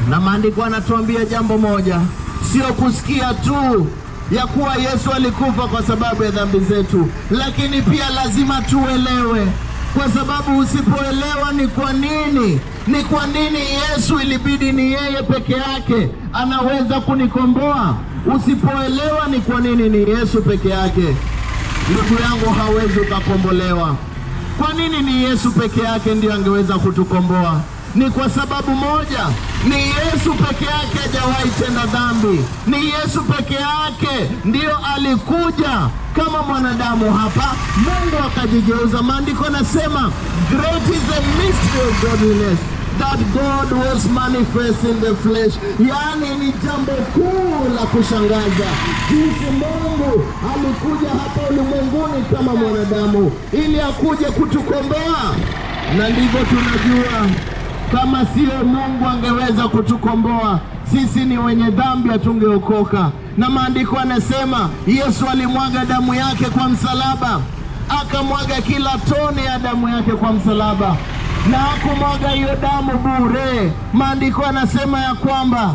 na maandiko anatuambia jambo moja, sio kusikia tu ya kuwa Yesu alikufa kwa sababu ya dhambi zetu, lakini pia lazima tuelewe, kwa sababu usipoelewa ni kwa nini ni kwa nini Yesu ilibidi ni yeye peke yake anaweza kunikomboa. Usipoelewa ni kwa nini ni Yesu peke yake, ndugu yangu, hawezi ukakombolewa. Kwa nini ni Yesu peke yake ndiyo angeweza kutukomboa? Ni kwa sababu moja, ni Yesu peke yake hajawahi tenda dhambi. Ni Yesu peke yake ndiyo alikuja kama mwanadamu hapa, Mungu akajigeuza. Maandiko yanasema great is the mystery of godliness that God was manifest in the flesh. Yaani ni jambo kuu la kushangaza jinsi Mungu alikuja hapa ulimwenguni kama mwanadamu ili akuje kutukomboa, na ndivyo tunajua kama sio Mungu angeweza kutukomboa sisi, ni wenye dhambi, hatungeokoka. Na maandiko yanasema Yesu alimwaga damu yake kwa msalaba, akamwaga kila tone ya damu yake kwa msalaba, na hakumwaga hiyo damu bure. Maandiko yanasema ya kwamba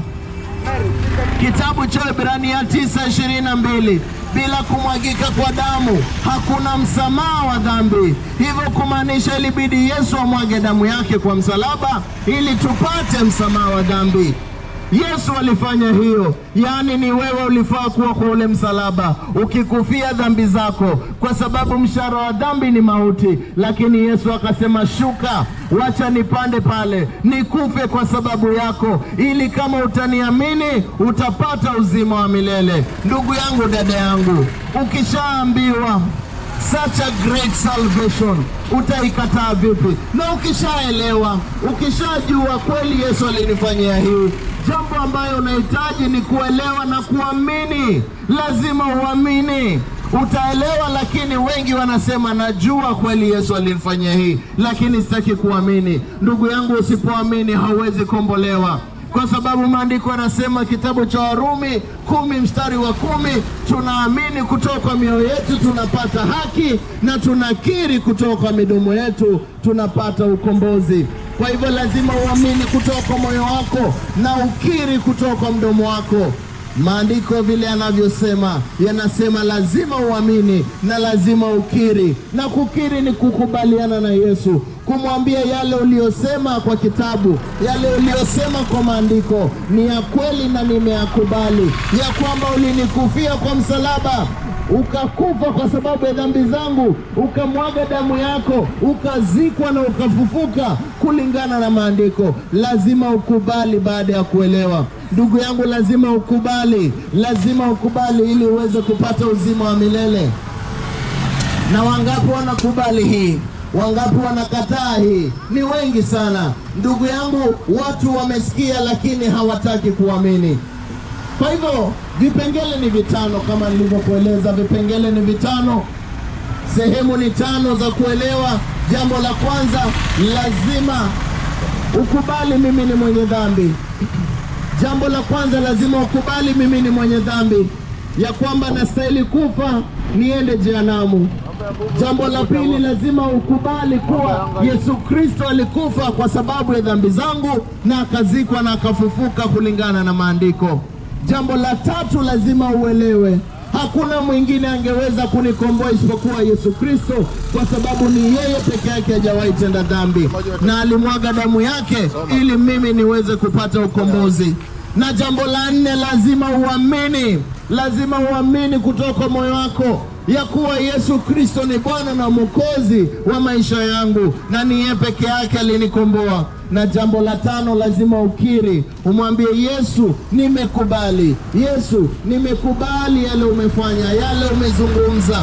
kitabu cha Ibrania tisa ishirini na mbili bila kumwagika kwa damu hakuna msamaha wa dhambi. Hivyo kumaanisha ilibidi Yesu amwage damu yake kwa msalaba ili tupate msamaha wa dhambi. Yesu alifanya hiyo, yaani ni wewe ulifaa kuwa kwa ule msalaba ukikufia dhambi zako, kwa sababu mshahara wa dhambi ni mauti. Lakini Yesu akasema, shuka, wacha nipande pale nikufe kwa sababu yako, ili kama utaniamini utapata uzima wa milele. Ndugu yangu, dada yangu, ukishaambiwa such a great salvation utaikataa vipi? Na ukishaelewa, ukishajua kweli Yesu alinifanyia hii, jambo ambayo unahitaji ni kuelewa na kuamini. Lazima uamini, utaelewa. Lakini wengi wanasema najua kweli Yesu alinifanyia hii, lakini sitaki kuamini. Ndugu yangu, usipoamini hauwezi kombolewa kwa sababu maandiko yanasema kitabu cha Warumi kumi mstari wa kumi tunaamini kutoka kwa mioyo yetu tunapata haki na tunakiri kutoka kwa midomo yetu tunapata ukombozi. Kwa hivyo lazima uamini kutoka kwa moyo wako na ukiri kutoka kwa mdomo wako. Maandiko vile yanavyosema yanasema lazima uamini na lazima ukiri, na kukiri ni kukubaliana na Yesu, kumwambia yale uliyosema kwa kitabu, yale uliyosema kwa maandiko ni ya kweli na nimeyakubali, ya kwamba ulinikufia kwa msalaba ukakufa kwa sababu ya dhambi zangu, ukamwaga damu yako, ukazikwa na ukafufuka kulingana na maandiko. Lazima ukubali baada ya kuelewa. Ndugu yangu, lazima ukubali, lazima ukubali ili uweze kupata uzima wa milele. Na wangapi wanakubali hii? Wangapi wanakataa hii? Ni wengi sana. Ndugu yangu, watu wamesikia lakini hawataki kuamini. Kwa hivyo vipengele ni vitano kama nilivyokueleza, vipengele ni vitano, sehemu ni tano za kuelewa. Jambo la kwanza, lazima ukubali mimi ni mwenye dhambi. Jambo la kwanza, lazima ukubali mimi ni mwenye dhambi, ya kwamba nastahili kufa niende jehanamu. Jambo la pili, lazima ukubali kuwa Yesu Kristo alikufa kwa sababu ya dhambi zangu na akazikwa na akafufuka kulingana na maandiko. Jambo la tatu, lazima uelewe hakuna mwingine angeweza kunikomboa isipokuwa Yesu Kristo, kwa sababu ni yeye peke yake hajawahi tenda dhambi na alimwaga damu yake ili mimi niweze kupata ukombozi. Na jambo la nne, lazima uamini, lazima uamini kutoka moyo wako ya kuwa Yesu Kristo ni Bwana na Mwokozi wa maisha yangu na ni yeye peke yake alinikomboa. Na jambo la tano, lazima ukiri, umwambie Yesu, nimekubali. Yesu, nimekubali yale umefanya, yale umezungumza,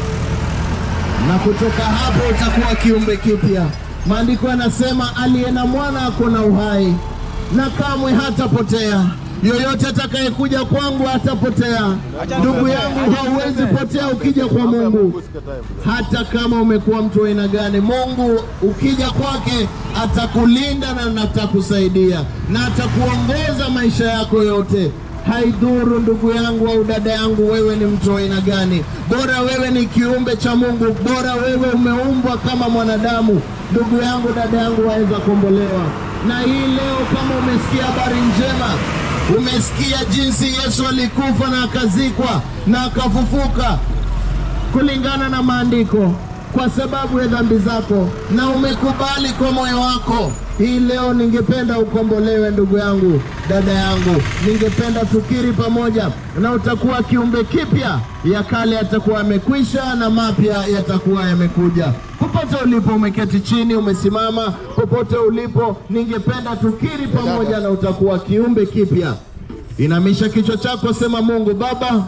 na kutoka hapo utakuwa kiumbe kipya. Maandiko yanasema aliye na mwana ako na uhai na kamwe hatapotea. Yoyote atakayekuja kwangu hatapotea. Ndugu yangu, hauwezi potea ukija kwa Mungu, hata kama umekuwa mtu wa aina gani. Mungu ukija kwake atakulinda na atakusaidia na atakuongoza maisha yako yote. Haidhuru ndugu yangu au dada yangu, wewe ni mtu wa aina gani, bora wewe ni kiumbe cha Mungu, bora wewe umeumbwa kama mwanadamu. Ndugu yangu, dada yangu, waweza kuombolewa Na hii leo, kama umesikia habari njema, umesikia jinsi Yesu alikufa na akazikwa na akafufuka kulingana na maandiko kwa sababu ya dhambi zako na umekubali kwa moyo wako, hii leo ningependa ukombolewe, ndugu yangu, dada yangu, ningependa tukiri pamoja, na utakuwa kiumbe kipya. Ya kale yatakuwa yamekwisha na mapya yatakuwa yamekuja. Popote ulipo, umeketi chini, umesimama, popote ulipo, ningependa tukiri pamoja, na utakuwa kiumbe kipya. Inamisha kichwa chako, sema: Mungu Baba,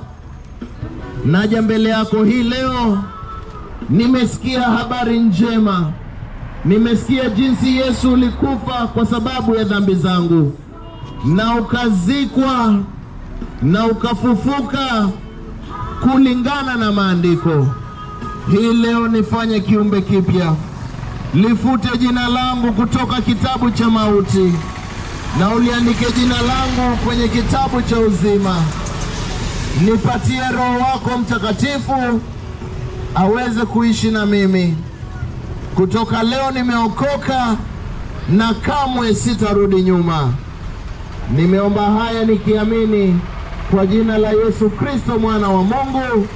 naja mbele yako hii leo Nimesikia habari njema, nimesikia jinsi Yesu ulikufa kwa sababu ya dhambi zangu na ukazikwa na ukafufuka kulingana na maandiko. Hii leo nifanye kiumbe kipya, lifute jina langu kutoka kitabu cha mauti na uliandike jina langu kwenye kitabu cha uzima. Nipatie Roho wako Mtakatifu aweze kuishi na mimi. Kutoka leo nimeokoka na kamwe sitarudi nyuma. Nimeomba haya nikiamini kwa jina la Yesu Kristo mwana wa Mungu,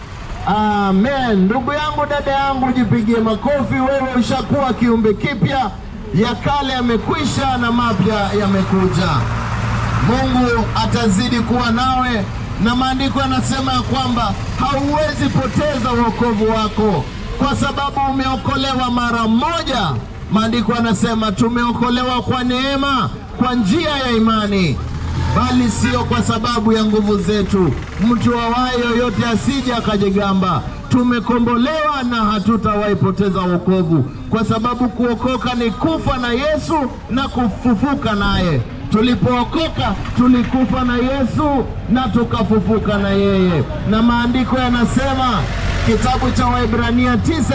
amen. Ndugu yangu, dada yangu, jipigie makofi. Wewe ushakuwa kiumbe kipya, ya kale yamekwisha na mapya yamekuja. Mungu atazidi kuwa nawe na maandiko yanasema ya kwamba hauwezi poteza wokovu wako kwa sababu umeokolewa mara moja. Maandiko yanasema tumeokolewa kwa neema, kwa njia ya imani, bali sio kwa sababu ya nguvu zetu. Mtu awaye yoyote asije akajigamba. Tumekombolewa na hatutawahi poteza wokovu, kwa sababu kuokoka ni kufa na Yesu na kufufuka naye. Tulipookoka tulikufa na Yesu na tukafufuka na yeye, na maandiko yanasema kitabu cha Waebrania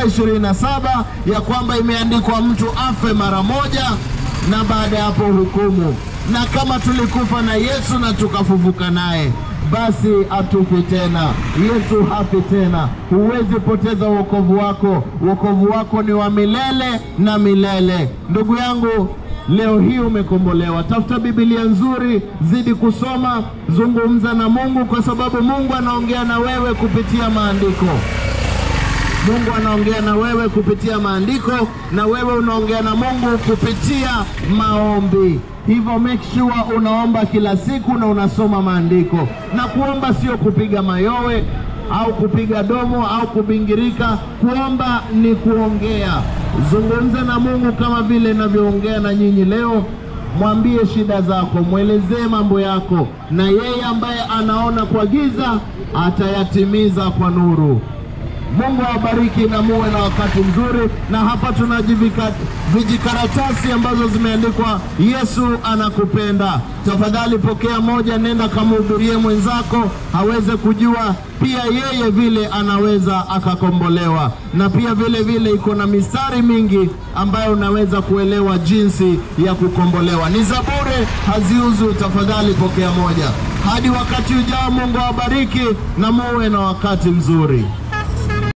9:27 ya kwamba imeandikwa mtu afe mara moja na baada ya hapo hukumu. Na kama tulikufa na Yesu na tukafufuka naye, basi hatufi tena. Yesu hafi tena. Huwezi poteza wokovu wako. Wokovu wako ni wa milele na milele. Ndugu yangu, Leo hii umekombolewa. Tafuta Biblia nzuri, zidi kusoma, zungumza na Mungu, kwa sababu Mungu anaongea na wewe kupitia maandiko. Mungu anaongea na wewe kupitia maandiko, na wewe unaongea na Mungu kupitia maombi. Hivyo make sure unaomba kila siku na unasoma maandiko. Na kuomba sio kupiga mayowe au kupiga domo au kubingirika. Kuomba ni kuongea. Zungumza na Mungu kama vile ninavyoongea na nyinyi leo. Mwambie shida zako, mwelezee mambo yako, na yeye ambaye anaona kwa giza atayatimiza kwa nuru. Mungu awabariki na muwe na wakati mzuri. Na hapa tuna jivika- vijikaratasi ambazo zimeandikwa Yesu anakupenda. Tafadhali pokea moja, nenda kamhubirie mwenzako aweze kujua pia yeye vile anaweza akakombolewa, na pia vile vile iko na mistari mingi ambayo unaweza kuelewa jinsi ya kukombolewa. Ni za bure, haziuzwi. Tafadhali pokea moja. Hadi wakati ujao, Mungu awabariki na muwe na wakati mzuri.